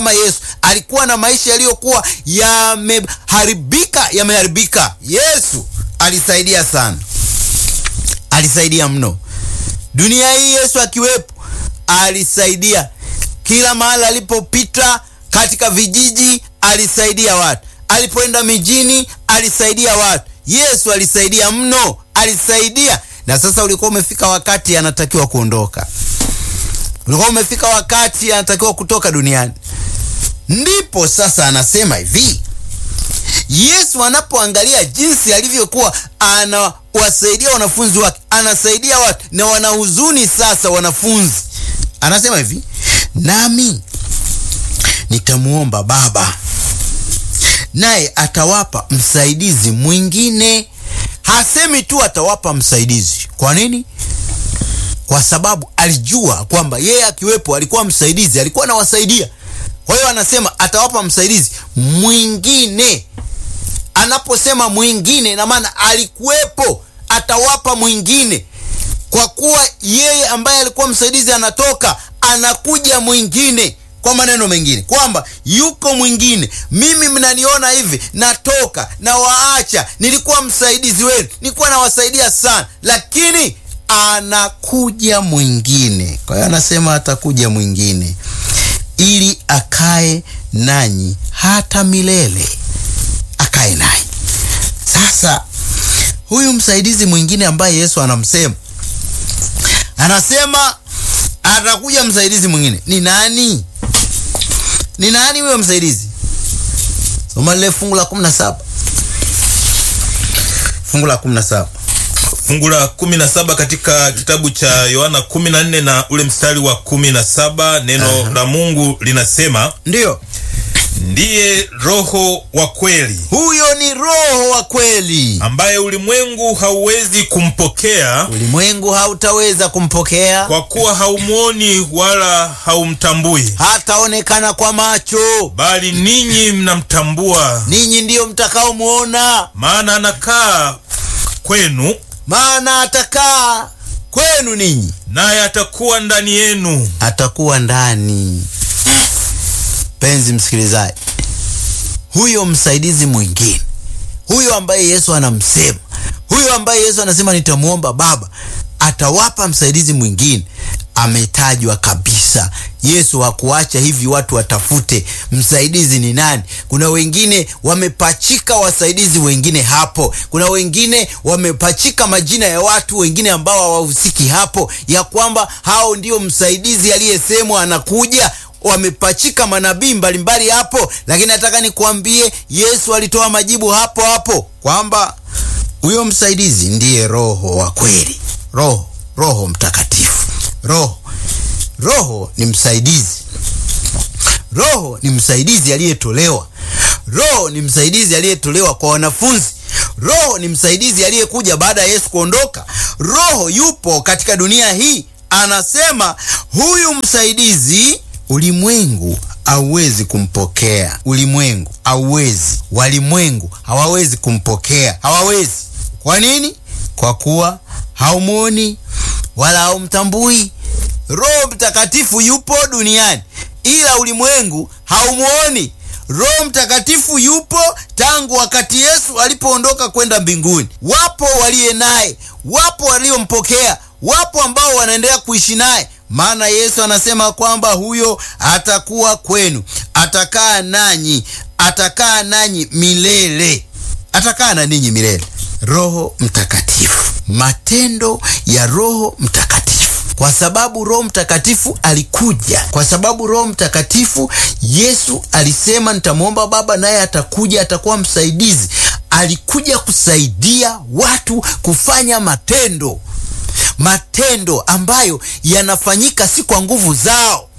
kama Yesu alikuwa na maisha yaliyokuwa yameharibika, yameharibika. Yesu alisaidia sana, alisaidia mno. Dunia hii Yesu akiwepo, alisaidia kila mahali alipopita, katika vijiji alisaidia watu, alipoenda mijini alisaidia watu. Yesu alisaidia mno, alisaidia. Na sasa ulikuwa umefika wakati anatakiwa kuondoka, ulikuwa umefika wakati anatakiwa kutoka duniani. Ndipo sasa anasema hivi, Yesu anapoangalia jinsi alivyokuwa anawasaidia wanafunzi wake, anasaidia watu na wanahuzuni. Sasa wanafunzi, anasema hivi, nami nitamuomba Baba naye atawapa msaidizi mwingine. Hasemi tu atawapa msaidizi. Kwa nini? Kwa sababu alijua kwamba yeye akiwepo alikuwa msaidizi, alikuwa anawasaidia. Kwa hiyo anasema atawapa msaidizi mwingine. Anaposema mwingine, na maana alikuwepo, atawapa mwingine. Kwa kuwa yeye ambaye alikuwa msaidizi anatoka, anakuja mwingine kwa maneno mengine kwamba yuko mwingine. Mimi mnaniona hivi, natoka na waacha, nilikuwa msaidizi wenu, nilikuwa nawasaidia sana, lakini anakuja mwingine. Kwa hiyo anasema atakuja mwingine ili akae nanyi hata milele, akae nanyi. Sasa huyu msaidizi mwingine ambaye Yesu anamsema, anasema atakuja msaidizi mwingine. Ni nani? Ni nani huyo msaidizi? Soma lile fungu la 17. Fungu la 17. Fungu la 17 katika kitabu cha Yohana 14 na ule mstari wa 17, neno la Mungu linasema, Ndiyo, ndiye Roho wa kweli huyo ni Roho wa kweli, ambaye ulimwengu hauwezi kumpokea ulimwengu hautaweza kumpokea, kwa kuwa haumwoni wala haumtambui, hataonekana kwa macho, bali ninyi mnamtambua, ninyi ndiyo mtakaomwona, maana anakaa kwenu, maana atakaa kwenu ninyi, naye atakuwa ndani yenu. atakuwa ndani. Penzi msikilizaji, huyo msaidizi mwingine, huyo ambaye Yesu anamsema, huyo ambaye Yesu anasema nitamwomba Baba, atawapa msaidizi mwingine, ametajwa kabisa. Yesu hakuacha hivi watu watafute msaidizi ni nani. Kuna wengine wamepachika wasaidizi wengine hapo, kuna wengine wamepachika majina ya watu wengine ambao hawahusiki hapo, ya kwamba hao ndio msaidizi aliyesemwa anakuja wamepachika manabii mbalimbali hapo, lakini nataka nikuambie, Yesu alitoa majibu hapo hapo kwamba huyo msaidizi ndiye Roho wa kweli, Roho Roho Mtakatifu. Roho Roho ni msaidizi, Roho ni msaidizi aliyetolewa, Roho ni msaidizi aliyetolewa kwa wanafunzi, Roho ni msaidizi aliyekuja baada ya Yesu kuondoka. Roho yupo katika dunia hii, anasema huyu msaidizi ulimwengu hauwezi kumpokea, ulimwengu hauwezi, walimwengu hawawezi kumpokea, hawawezi. Kwa nini? Kwa kuwa haumwoni wala haumtambui. Roho Mtakatifu yupo duniani, ila ulimwengu haumwoni. Roho Mtakatifu yupo tangu wakati Yesu alipoondoka kwenda mbinguni. Wapo waliye naye, wapo waliompokea, wapo ambao wanaendelea kuishi naye maana Yesu anasema kwamba huyo atakuwa kwenu, atakaa nanyi, atakaa nanyi milele, atakaa na ninyi milele. Roho Mtakatifu, matendo ya Roho Mtakatifu, kwa sababu Roho Mtakatifu alikuja, kwa sababu Roho Mtakatifu, Yesu alisema nitamwomba Baba naye atakuja, atakuwa msaidizi. Alikuja kusaidia watu kufanya matendo matendo ambayo yanafanyika si kwa nguvu zao,